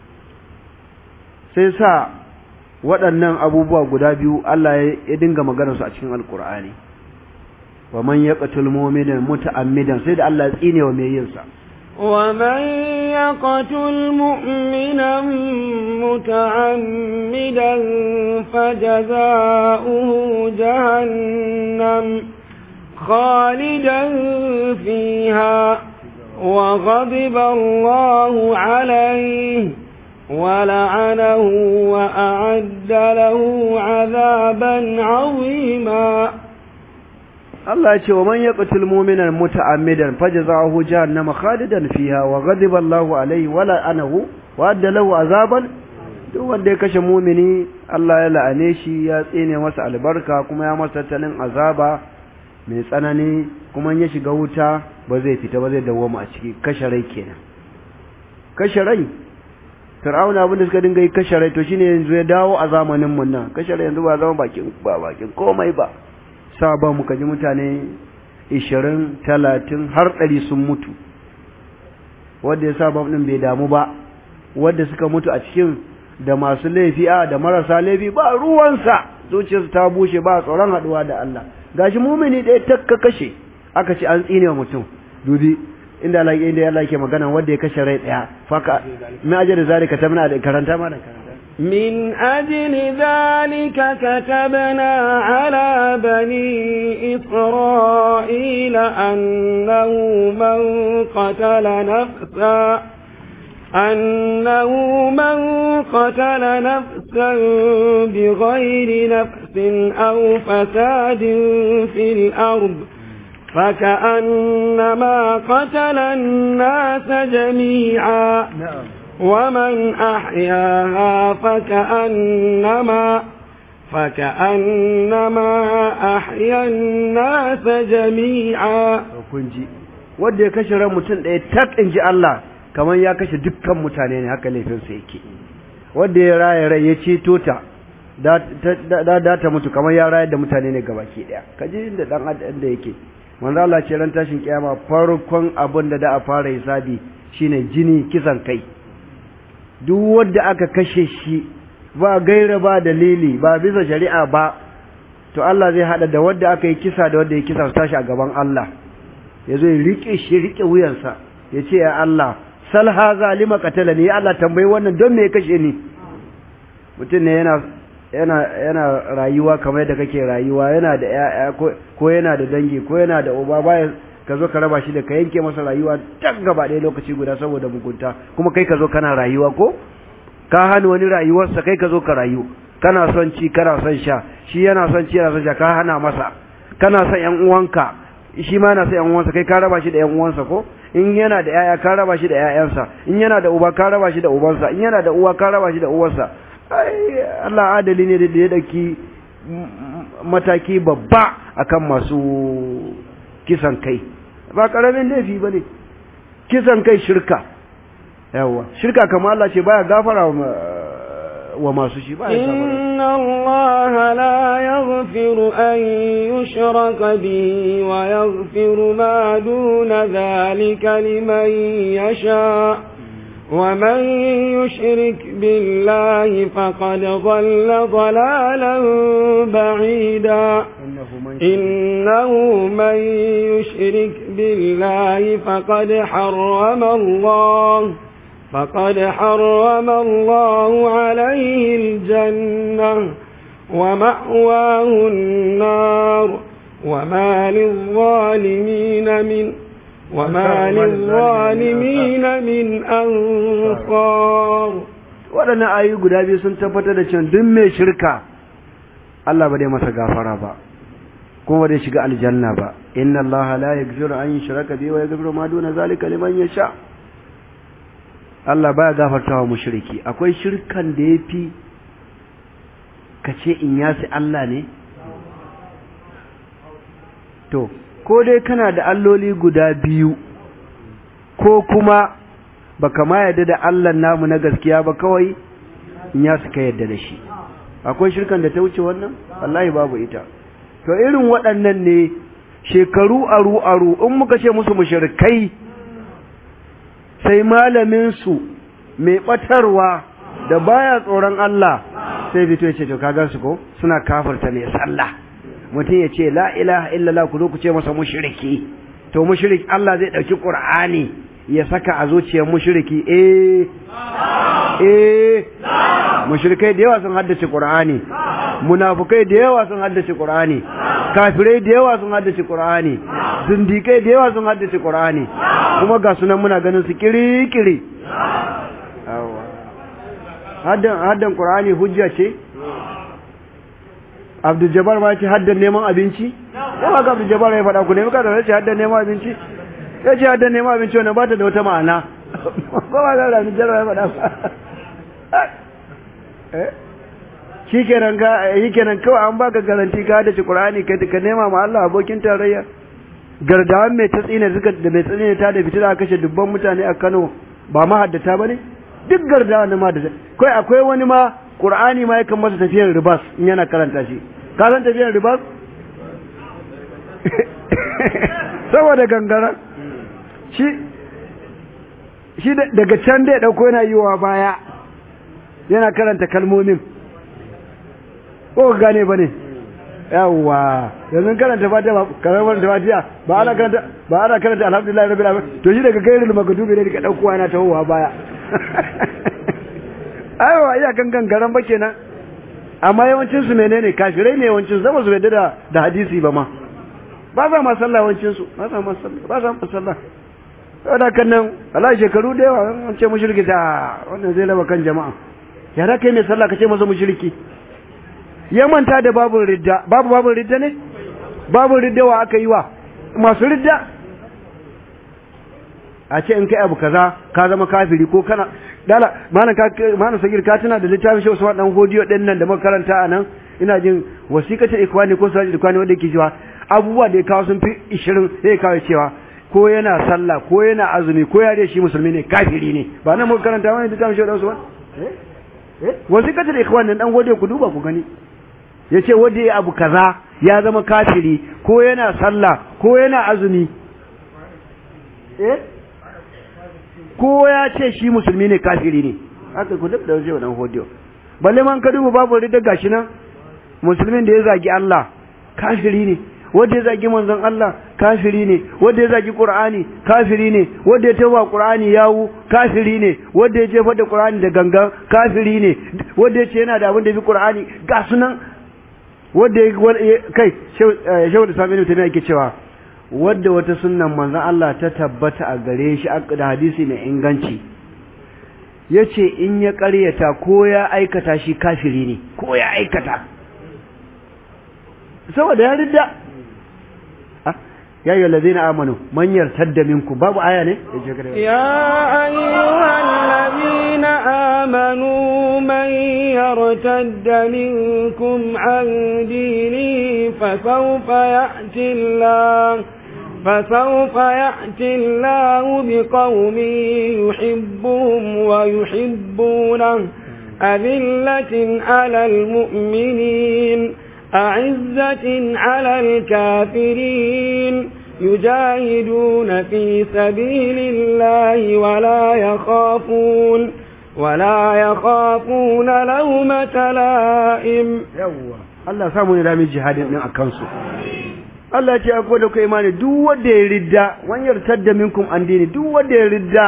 sai sa waɗannan abubuwa guda biyu Allah ya dinga maganarsu a cikin alkur'ani wa man yaqtul mu'mina muta'ammidan sai da Allah ya tsine wa mai yin sa ومن يقتل مؤمنا متعمدا فجزاؤه جهنم خالدا فيها وغضب الله عليه ولعنه وأعد له عذابا عظيما Allah ya ce wa man yaqtul mu'mina muta'ammidan fajzahu jahannama khalidan fiha wa ghadiba Allahu alayhi wa la'anahu wa adda lahu azaban duk wanda ya kashe mumini Allah ya la'ane shi ya tsine masa albarka kuma ya masa tattalin azaba mai tsanani kuma ya shiga wuta ba zai fita ba zai dawoma a ciki kashe rai kenan kashe rai fir'auna abin da suka dinga yi kashe rai to shine yanzu ya dawo a zamanin mun nan kashe rai yanzu ba zama bakin ba bakin komai ba sa ba mu kaji mutane 20 30 har 100 sun mutu wanda ya sa bam din bai damu ba wanda suka mutu a cikin da masu laifi a da marasa laifi ba ruwansa zuciyarsu ta bushe ba tsoron haduwa da Allah gashi mumini ɗaya takka kashe aka ce an tsine wa mutum dubi inda Allah inda Allah yake magana wanda ya kashe rai ɗaya faka min ajali zalika tabna da karanta ma da karanta من أجل ذلك كتبنا على بني إسرائيل أنه من قتل نفسا أنه من قتل نفسا بغير نفس أو فساد في الأرض فكأنما قتل الناس جميعا na'am ومن أحياها فكأنما فكأنما أحيا الناس جميعا kun ji wanda ya kashe ran mutum ɗaya tak in ji Allah kamar ya kashe dukkan mutane ne haka laifinsa yake wanda ya raya rai ya ceto ta da da da ta mutu kamar ya rayar da mutane ne gabaki ɗaya kaji inda dan adam da yake manzo Allah ce ran tashin kiyama farkon abin da da a fara hisabi shine jini kisan kai duk wanda aka kashe shi ba gaira ba dalili ba bisa shari'a ba to Allah zai hada da wanda aka yi kisa da wanda ya kisa su tashi a gaban Allah ya zo ya rike shi rike wuyansa ya ce ya Allah sal haza lima qatalani ya Allah tambayi wannan don me ya kashe ni mutum ne yana yana yana rayuwa kamar yadda kake rayuwa yana da ƴaƴa ko ko yana da dangi ko yana da uba baya ka zo ka raba shi da ka yanke masa rayuwa tak gaba ɗaya lokaci guda saboda mugunta kuma kai ka zo kana rayuwa ko ka hana wani rayuwarsa kai ka zo ka rayu kana son ci kana son sha shi yana son ci yana son sha ka hana masa kana son ƴan uwanka shi ma yana son ƴan uwansa kai ka raba shi da ƴan uwansa ko in yana da ƴaƴa ka raba shi da ƴaƴansa in yana da uba ka raba shi da ubansa in yana da uwa ka raba shi da uwarsa ai Allah adali ne da ya dauki mataki babba akan masu kisan kai ba karamin laifi bane kisan kai shirka yawa shirka kamar Allah ce baya gafara wa masu shi baya gafara إن الله لا يغفر أن يشرك به ويغفر ما دون ذلك لمن يشاء ومن يشرك بالله فقد ضل ضلالا بعيدا إنه من يشرك بالله فقد حرم الله فقد حرم الله عليه الجنة ومأواه النار وما للظالمين من وما للظالمين من أنصار waɗannan ayoyi guda biyu sun tabbatar da cewa duk mai shirka Allah ba dai masa gafara ba kuma ba dai shiga aljanna ba inna Allah la yaghfiru an yushraka bihi wa yaghfiru ma duna zalika liman yasha Allah baya gafartawa mushriki akwai shirkan da yafi kace in yasi Allah ne to ko dai kana da alloli guda biyu ko kuma baka ma yarda da Allah namu na gaskiya ba kawai in ya suka yarda da shi akwai shirkan da ta wuce wannan wallahi babu ita to irin waɗannan ne shekaru aru aru in muka ce musu mushrikai sai malamin su mai batarwa da baya tsoron Allah sai fito ya ce to kaga su ko suna kafirta ne sallah mutum ya ce la ilaha illallah ku zo ku ce masa mushriki to mushrik Allah zai dauki qur'ani ya saka a zuciyar mushriki eh eh mushrikai da yawa sun haddace qur'ani munafukai da yawa sun haddace qur'ani kafirai da yawa sun haddace qur'ani zindikai da yawa sun haddace qur'ani kuma ga sunan muna ganin su kirikiri haddan haddan qur'ani hujja ce Abdul Jabbar ma ce haddan neman abinci ko ba Abdul Jabbar ya faɗa ku ne muka da ce haddan neman abinci ya ce haddan neman abinci wannan ba ta da wata ma'ana ko ba ga Abdul Jabbar ya faɗa shi kenan ka yi kenan kawai an baka garanti ka da Qur'ani ka ka nema ma Allah abokin tarayya gardawan mai tsine suka da mai tsine ta da fitila aka kashe dubban mutane a Kano ba ma haddata bane duk gardawan da ma da kai akwai wani ma Qur'ani ma yakan masa tafiyar ribas in yana karanta shi ka san tafiyar ribas saboda gangara shi shi daga can da ya dauko yana yiwa baya yana karanta kalmomin ko ka gane ba ne yawwa yanzu karanta fatiha ba karanta fatiha ba ana karanta ba ana karanta alhamdulillah rabbil alamin to shi daga gairul magdubi ne ka dauko yana tawowa baya aiwa iya kan gangaran ba kenan amma yawancin su menene kafirai ne yawancin zama su yadda da da hadisi ba ma ba za ma sallah yawancin su ba za ma sallah ba za ma sallah saboda kan nan Allah shekaru da yawa an ce mushriki ta wannan zai raba kan jama'a ya da kai mai sallah ka ce masa mushriki ya manta da babu ridda babu babu ridda ne babu ridda wa aka yi wa masu ridda a ce in kai abu kaza ka zama kafiri ko kana dala mana ka mana sagir ka tana da littafin shi Usman dan godiyo din nan da makaranta a nan ina jin wasiqatul ikwani ko sajid ikwani wanda yake cewa abubuwa da ya kawo sun fi 20 sai ya kawo cewa ko yana sallah ko yana azumi ko ya dai shi musulmi ne kafiri ne ba nan makaranta wani littafin shi Usman eh eh wasiqatul ikwani dan godiyo ku duba ku gani ya ce wanda ya abu kaza ya zama kafiri ko yana sallah ko yana azumi eh ko ya ce shi musulmi ne kafiri ne haka ku duk da wajen wannan hodiyo balle man ka duba babu ridda gashi nan musulmin da ya zagi Allah kafiri ne wanda ya zagi manzon Allah kafiri ne wanda ya zagi Qur'ani kafiri ne wanda ya tawa Qur'ani yawu kafiri ne wanda ya jefa da Qur'ani da gangan kafiri ne wanda ya ce yana da abin da bi Qur'ani ga sunan wanda ya kai shehu da sami mutum yake cewa wadda wata sunnan manzan Allah ta tabbata a gare shi da hadisi mai inganci ya ce in ya karyata ko ya aikata shi kafiri ne ko ya aikata saboda ya ridda ya yi wallazi na amanu manyar tadda minku babu aya ne ya ayyuhan ladina amanu man yartadda minkum an dini fasawfa ya'ti Allah فسوف يأتي الله بقوم يحبهم ويحبونه أذلة على المؤمنين أعزة على الكافرين يجاهدون في سبيل الله ولا يخافون ولا يخافون لومة لائم يوه الله سامو نرامي جهاد من أكنسو Allah ce akwai da ku imani duk wanda ya ridda wanyar tadda minkum an dini duk wanda ya ridda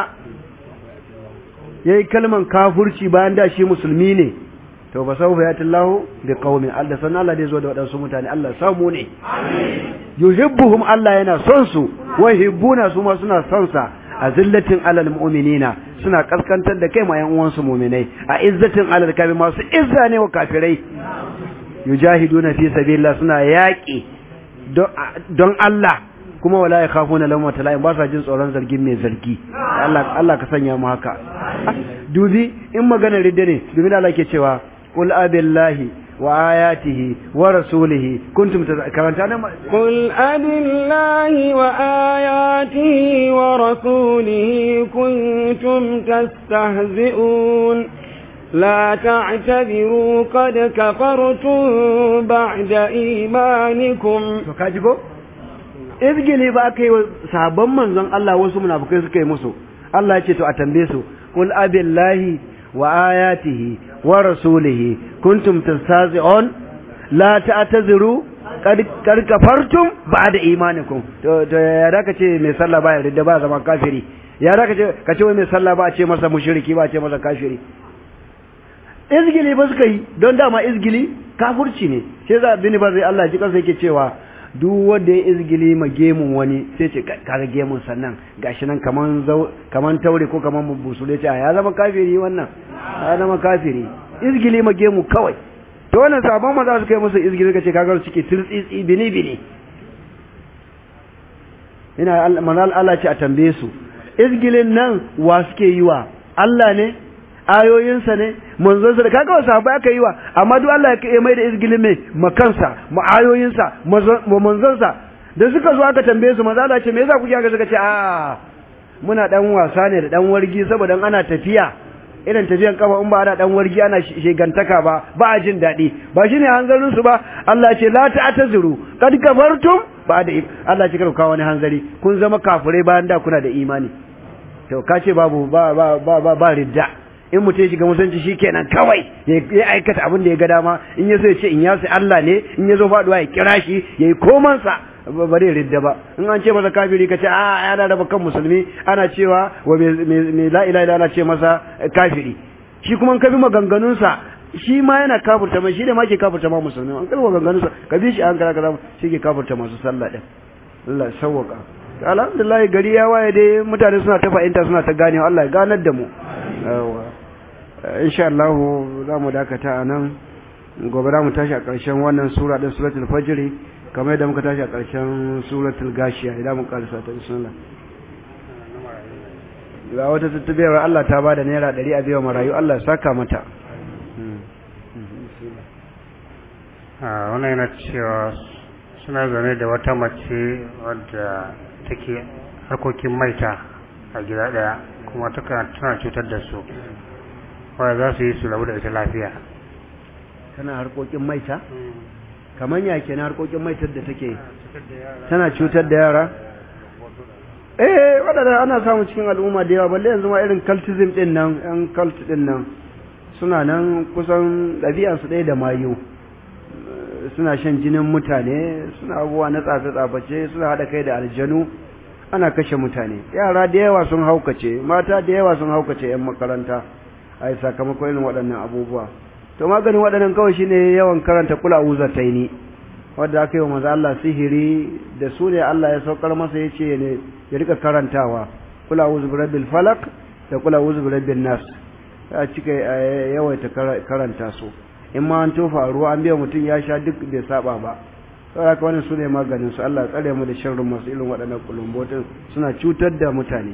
yayi kalman kafurci bayan da shi musulmi ne to ba sau ya tillahu bi qaumin Allah san Allah zai zo da wadansu mutane Allah samu ne yuhibbuhum Allah yana son su wa yuhibbuna su ma suna son sa azillatin alal mu'minina suna kaskantar da kai ma yan uwansu mu'minai a izzatin alal kafir masu izza ne wa kafirai yujahiduna fi sabilillah suna yaki don Allah kuma wala ya kafuna lamma tala'in ba sa jin tsoron zargin mai zargi Allah Allah ka sanya mu haka dubi in magana ridda ne dubi Allah ke cewa qul abillahi wa ayatihi wa rasulihi kuntum karanta nan qul abillahi wa ayatihi wa rasulihi kuntum tastahzi'un لا تعتذروا قد كفرتم بعد إيمانكم kajibo izgili ba kai sahabban manzon Allah wasu munafikai suka yi musu Allah ya ce to a tambaye su qul abillahi wa ayatihi wa rasulihi kuntum tastazi'un la ta'tazuru kad kad kafartum ba'da imanikum to to ya da kace mai sallah ba ya ba zama kafiri ya da kace kace wai mai sallah ba a ce masa mushriki ba a ce masa kafiri izgili ba suka yi don dama izgili kafurci ne sai za bini ba zai Allah ji kansa yake cewa duk wanda ya izgili ma gemun wani sai ce kaga gemun sannan gashi nan kaman kaman taure ko kaman busule ce ya zama kafiri wannan ya zama kafiri izgili ma gemu kawai to wannan sabon maza suka yi musu izgili suka ce kaga suke tirtsitsi bini bini ina manal Allah ce a tambaye su izgilin nan wa suke yi wa Allah ne ayoyinsa ne manzonsa da kaga wasu sahabbai aka yi wa amma duk Allah ya mai da izgilin mai makansa ma ayoyinsa ma manzonsa da suka zo aka tambaye su manzo Allah ce me yasa kuke haka suka ce a muna dan wasa ne da dan wargi saboda ana tafiya irin tafiyan kafa in ba ana dan wargi ana shegantaka ba ba a jin daɗi ba shine hanzarin su ba Allah ce la ta'tazuru kad kafartum ba da Allah ce kar kawo wani hanzari kun zama kafirai bayan da kuna da imani to ka ce babu ba ba ba ba, ba ridda in mutum ya shiga musulunci shikenan kawai ya aikata abin da ya ga dama in ya so ya ce in ya sai Allah ne in ya zo faduwa ya kira shi yayi komansa ba zai ridda ba in an ce masa kafiri ka ce a yana raba kan musulmi ana cewa wa mai la ilaha ana ce masa kafiri shi kuma in ka bi maganganunsa shi ma yana kafurta mai shi ne ma ke kafurta ma musulmi an kalma maganganunsa ka bi shi an kara kaza shi ke kafurta masu sallah din Allah sawwaka alhamdulillah gari ya waye dai mutane suna ta fahimta suna ta ganewa Allah ya ganar da mu insha Allah za mu dakata a nan gobe za mu tashi a ƙarshen wannan sura din suratul fajr kamar yadda muka tashi a ƙarshen suratul gashiya idan mun karasa ta bismillah ga wata tattubewar Allah ta bada naira ɗari a biyan marayu Allah ya saka mata a wannan yana cewa suna zaune da wata mace wadda take harkokin maita a gida ɗaya kuma tana cutar da su wadda za su yi su rabu da ita lafiya tana harkokin maita kamar ya ke na harkokin maitar da take tana cutar da yara eh waɗanda ana samu cikin al'umma da yawa balle yanzu ma irin cultism ɗin nan yan cult ɗin nan suna nan kusan ɗabi'ansu ɗaya da mayu suna shan jinin mutane suna abubuwa na tsafe-tsaface suna haɗa kai da aljanu ana kashe mutane yara da yawa sun haukace mata da yawa sun haukace 'yan makaranta a yi sakamakon irin waɗannan abubuwa to maganin waɗannan kawai shine yawan karanta kula uzataini wadda aka yi wa maza Allah sihiri da su ne Allah ya saukar masa ya ce ne ya rika karantawa kula uzu birabbil falak da kula uzu birabbil nas ya cika yawaita karanta su in ma an tofa ruwa an biya mutum ya sha duk bai saba ba saboda haka wannan su ne maganin su Allah tsare mu da sharrin masu irin waɗannan kulumbotin suna cutar da mutane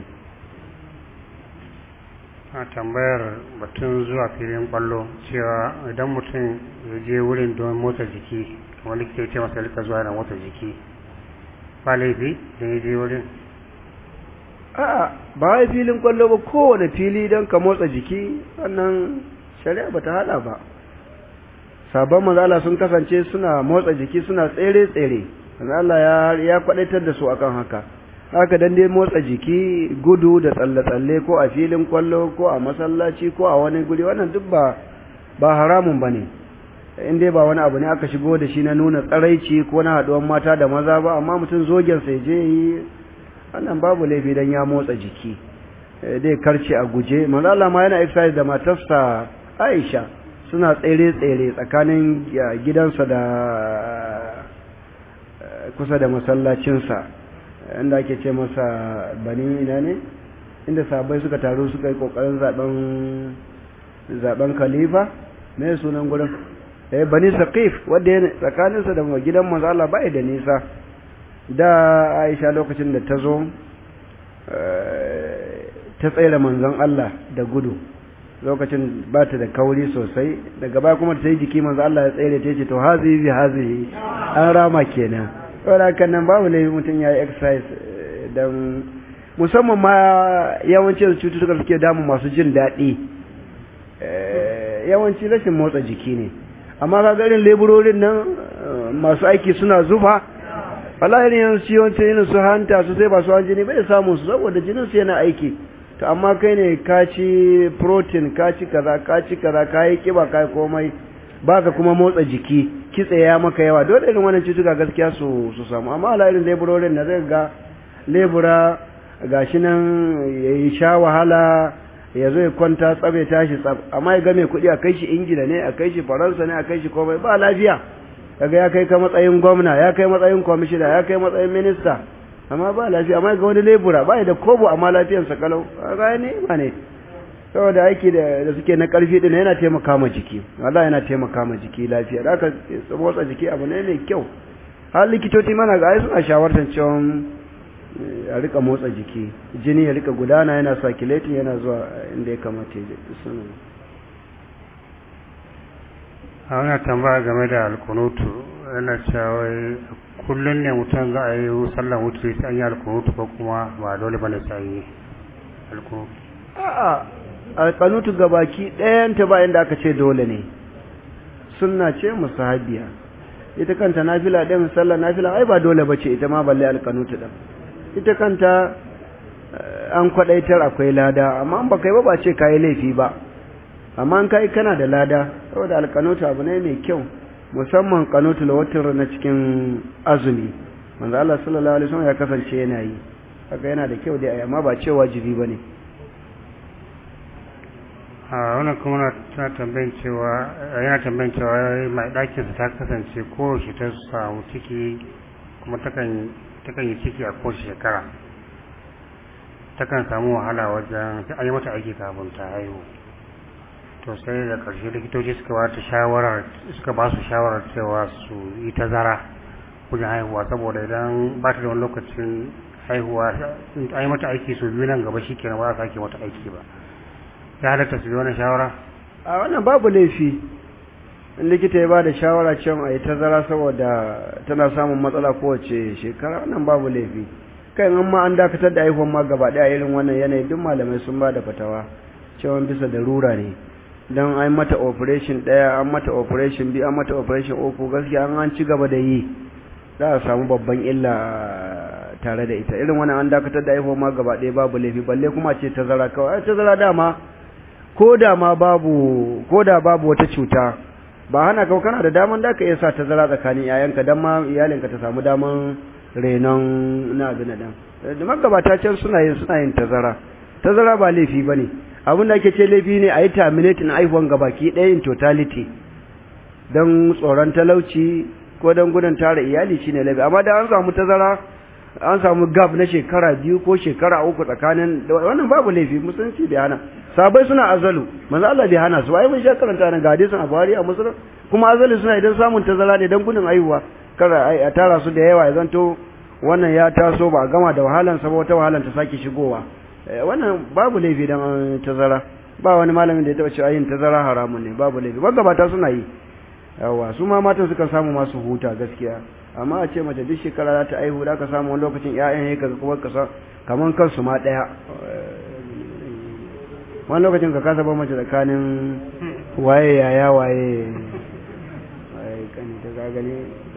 a tambayar batun zuwa filin kwallo cewa idan mutum ya je wurin don motsa jiki kamar likita ya ce masa rika zuwa yana motsa jiki ba laifi da ya je wurin a'a ba wai filin kwallo ba kowane fili don ka motsa jiki wannan shari'a ba ta hada ba sabon mazala sun kasance suna motsa jiki suna tsere-tsere Allah ya ya kwadaitar da su akan haka haka dan dai motsa jiki gudu da tsalle-tsalle ko a filin kwallo ko a masallaci ko a wani guri wannan duk ba ba haramun bane in dai ba wani abu ne aka shigo da shi na nuna tsaraici ko na haduwan mata da maza ba amma mutum zogen sai je yi wannan babu laifi dan ya motsa jiki dai karce a guje manzo Allah ma yana exercise da matarsa Aisha suna tsere-tsere tsakanin gidansa da kusa da masallacinsa inda ake ce masa bani ina ne inda sabai suka taru suka yi kokarin zaben zaben khalifa me sunan gurin eh bani saqif wanda yana tsakaninsa da gidan manzo Allah bai da nisa da Aisha lokacin da ta zo ta tsere manzon Allah da gudu lokacin ba ta da kauri sosai daga baya kuma ta yi jiki manzo Allah ya tsere ta ce to hazihi bi hazihi an rama kenan saboda kan nan babu ne mutum ya yi exercise don musamman ma yawancin cututtuka suke damu masu jin daɗi yawanci rashin motsa jiki ne amma ka garin leburorin nan masu aiki suna zufa wallahi ne yanzu ciwon irin su hanta su sai ba su jini bai samu su saboda jinin su yana aiki to amma kai ne ka ci protein ka ci kaza ka ci kaza ka yi kiba ka yi komai baka kuma motsa jiki kitse ya maka yawa dole irin wannan cutuka gaskiya su su samu amma ala irin leburorin da zai ga lebura gashi nan ya sha wahala ya zo ya kwanta tsabe tashi tsab amma ya ga mai kuɗi a kai shi ingila ne a kai shi faransa ne a kai shi komai ba lafiya kaga ya kai ka matsayin gwamna ya kai matsayin kwamishina ya kai matsayin minista amma ba lafiya amma ga wani lebura ba da kobo amma lafiyarsa kalau kaga ne ba ne saboda aiki da suke na karfi din yana taimaka ma jiki wallahi yana taimaka ma jiki lafiya da aka motsa jiki abu ne mai kyau har likitoci mana ga ai suna shawartar cewa a rika motsa jiki jini ya rika gudana yana circulating yana zuwa inda ya kamata ya je sunan a wani tambaya game da alkunutu yana cewa kullum ne mutum za a yi sallan wuce sai an yi alkunutu ko kuma ba dole bane sai an yi alkunutu a'a alkanutu gabaki ɗayanta ba inda aka ce dole ne sunna ce musahabiya ita kanta nafila ɗin sallar nafila ai ba dole bace ita ma balle alkanutu ɗin ita kanta an kwaɗaitar akwai lada amma an baka yi ba ba ce kayi laifi ba amma an kai kana da lada saboda alkanutu abu ne mai kyau musamman kanutu lawatar na cikin azumi manzo Allah sallallahu alaihi wasallam ya kasance yana yi haka yana da kyau dai amma ba ce wajibi bane a wannan kuma na tana tambayin cewa yana tambayin cewa mai ɗakin ta kasance ko shi ta samu ciki kuma takan takan yi ciki a kowace shekara takan samu wahala wajen an yi mata aiki kafin ta haihu to sai da ƙarshe likitoci suka ba ta shawarar suka ba su shawarar cewa su yi tazara wajen haihuwa saboda idan ba ta da wani lokacin haihuwa an yi mata aiki su biyu nan gaba shi kenan ba za a sake mata aiki ba ya halatta su bi wani shawara a wannan babu laifi in likita ya ba da shawara cewa a yi tazara saboda tana samun matsala kowace shekara wannan babu laifi kai in ma an dakatar da haihuwan ma gaba ɗaya irin wannan yanayi duk malamai sun ba da fatawa cewa bisa da rura ne don an mata operation ɗaya an mata operation biyu an mata operation uku gaskiya an an ci gaba da yi za a samu babban illa tare da ita irin wannan an dakatar da haihuwa ma gaba ɗaya babu laifi balle kuma ce tazara kawai tazara dama ko da ma babu ko da babu wata cuta ba hana kau kana da daman da ka iya sa tazara tsakanin yayanka dan ma iyalinka ta samu daman renon na abin nan da magabata can suna yin suna yin tazara tazara ba laifi bane abin da ake ce laifi ne a yi terminating aihuwan gabaki ɗaya in totality don tsoron talauci ko don gudun tara iyali shine laifi amma da an samu tazara an samu gab na shekara biyu ko shekara uku tsakanin wannan babu laifi musulunci bai hana sabai suna azalu manzo Allah bai hana su ai mun sha karanta nan ga hadisin a Buhari a Muslim kuma azalu suna idan samun tazara ne dan gudun aihuwa kara a tara su da yawa ya zanto wannan ya taso ba a gama da wahalan sa ba wata wahalan ta sake shigowa wannan babu laifi dan tazara ba wani malamin da ya taba cewa yin tazara haramun ne babu laifi magabata suna yi yawa su ma matan suka samu masu huta gaskiya amma a ce mace duk shekara za ta aihu da ka samu wani lokacin ƴaƴan ya kaga kuma kasa kaman kansu ma ɗaya wani lokacin ka kasa ba mace tsakanin waye yaya waye waye kani ta ga gani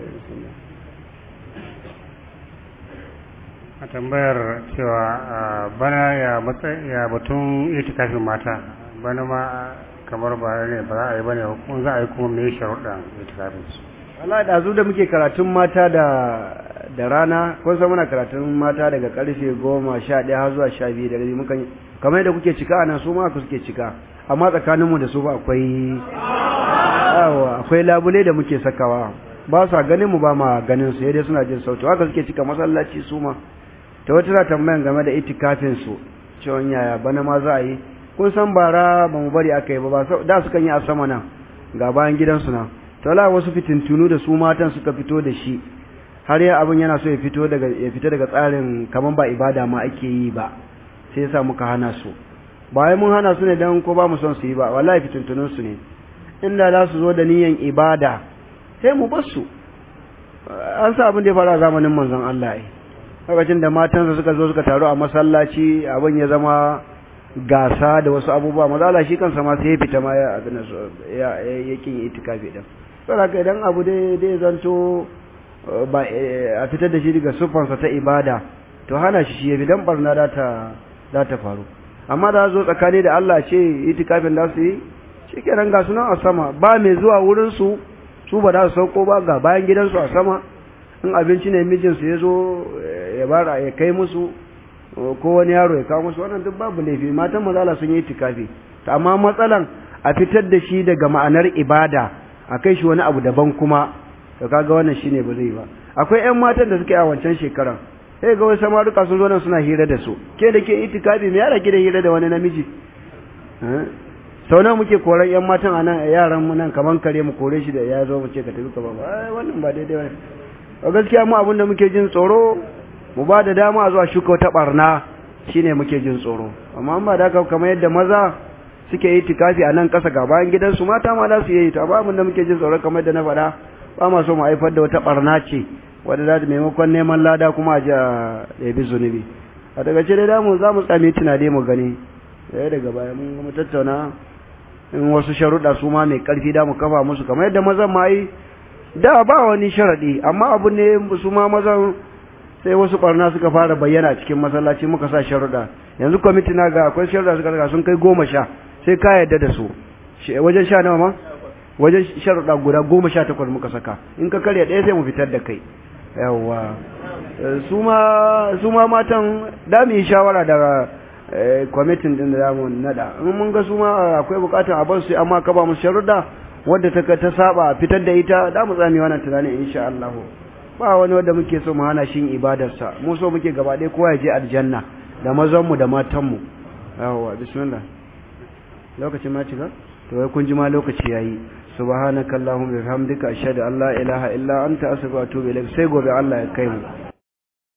a tambayar cewa bana ya matsayi ya batun itikafin mata bana ma kamar ba ne ba za a yi bane kuma za a yi kuma me sharuɗan itikafin su Allah da zu da muke karatun mata da da rana ko sai muna karatun mata daga karfe goma sha ɗaya har zuwa sha biyu da rabi mukan kamar yadda kuke cika anan su ma ku suke cika amma tsakanin mu da su ba akwai yawa akwai labule da muke sakawa ba sa ganin mu ba ma ganin su dai suna jin sauti haka suke cika masallaci su ma ta wata na tambayan game da itikafin su cewa yaya bana ma za a yi kun san bara ba mu bari aka yi ba da su kan yi a sama nan ga bayan gidansu nan to la wasu fitintunu da su matan suka fito da shi har ya abin yana so ya fito daga ya fita daga tsarin kaman ba ibada ma ake yi ba sai yasa muka hana su bayan mun hana su ne dan ko ba mu son su yi ba wallahi fitintunun su ne inda za su zo da niyan ibada sai mu bar su an sa abin da ya fara a zamanin manzon Allah ai lokacin da matansa suka zo suka taru a masallaci abin ya zama gasa da wasu abubuwa maza Allah shi kansa ma sai ya fita ma ya abin ya yakin itikafi din saboda idan abu dai dai zanto ba a fitar da shi daga sufansa ta ibada to hana shi shi yafi dan barna da ta da ta faru amma da zo tsakani da Allah ce itikafin da su yi shikenan ga sunan a sama ba mai zuwa wurin su su ba za su sauko ba ga bayan gidansu a sama in abinci ne mijinsu ya zo ya bara ya kai musu ko wani yaro ya kawo musu wannan duk babu laifi matan mazala sun yi itikafi to amma matsalan a fitar da shi daga ma'anar ibada a kai shi wani abu daban kuma to kaga wannan shine ba zai ba akwai ƴan matan da suke a wancan shekaran sai ga wasu samaruka sun zo nan suna hira da su ke da ke itikafi me yara ke da hira da wani namiji sau nawa muke koran ƴan matan a nan yaran mu nan kaman kare mu kore shi da ya zo mu ce ka tafi ka ba wannan ba daidai ba gaskiya mu abin da muke jin tsoro mu ba da dama a zuwa shuka wata barna shine muke jin tsoro amma ba da haka kamar yadda maza suke yi tikafi a nan ƙasa ga bayan gidansu mata ma za su yi ta ba da muke jin tsoro kamar yadda na faɗa ba ma so mu haifar da wata barna ce wadda za ta maimakon neman lada kuma a ji a ɗabi zunubi a daga ce dai damu za mu tsami tunade mu gani sai daga baya mun mu tattauna in wasu sharuɗa su ma mai ƙarfi da mu kafa musu kamar yadda mazan ma yi da ba wani sharaɗi amma abu ne su ma mazan sai wasu ɓarna suka fara bayyana cikin masallaci muka sa sharuɗa yanzu kwamiti na ga akwai sharuɗa suka daga sun kai goma sha sai ka yarda da su wajen sha nawa ma wajen sharuɗa guda goma sha takwas muka saka in ka karya ɗaya sai mu fitar da kai yawwa su ma matan da mu yi shawara da kwamitin din da zamu nada in mun ga su ma akwai bukatar a bar su amma ka ba mu sharuɗa wadda ta ta saba fitar da ita da mu tsami wannan tunanin insha Allah ba wani wanda muke so mu hana shi ibadarsa mu so muke gaba ɗaya kowa ya je aljanna da mazan mu da matan mu yawwa bismillah lokacin ma cika to wai kun ji ma lokaci yayi subhanakallahumma bihamdika ashhadu an la ilaha illa anta astaghfiruka wa atubu ilaik sai gobe Allah ya kai mu